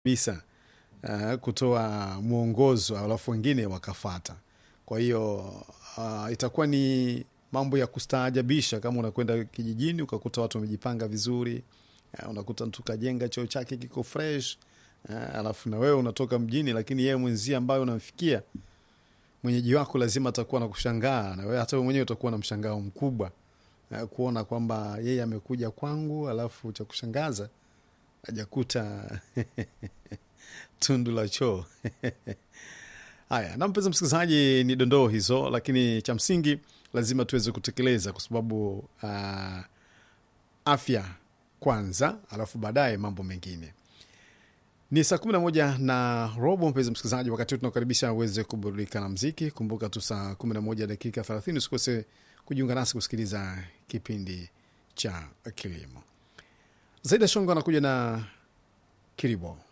kabisa uh, kutoa mwongozo alafu wengine wakafata. Kwa hiyo uh, itakuwa ni mambo ya kustaajabisha kama unakwenda kijijini ukakuta watu wamejipanga vizuri uh, unakuta mtu kajenga choo chake kiko fresh uh, alafu na wewe unatoka mjini, lakini yeye mwenzie ambaye unamfikia mwenyeji wako lazima atakuwa na kushangaa, na wewe hata wewe mwenyewe utakuwa na mshangao mkubwa uh, kuona kwamba yeye amekuja kwangu, alafu cha kushangaza hajakuta tundu la choo. Haya, na mpenzi msikilizaji, ni dondoo hizo, lakini cha msingi lazima tuweze kutekeleza kwa sababu uh, afya kwanza, alafu baadaye mambo mengine. Ni saa kumi na moja na robo, mpenzi msikilizaji, wakati huu tunakaribisha uweze kuburudika na mziki. Kumbuka tu saa kumi na moja dakika thelathini usikose kujiunga nasi kusikiliza kipindi cha kilimo. Zaida Shongo anakuja na Kiribo.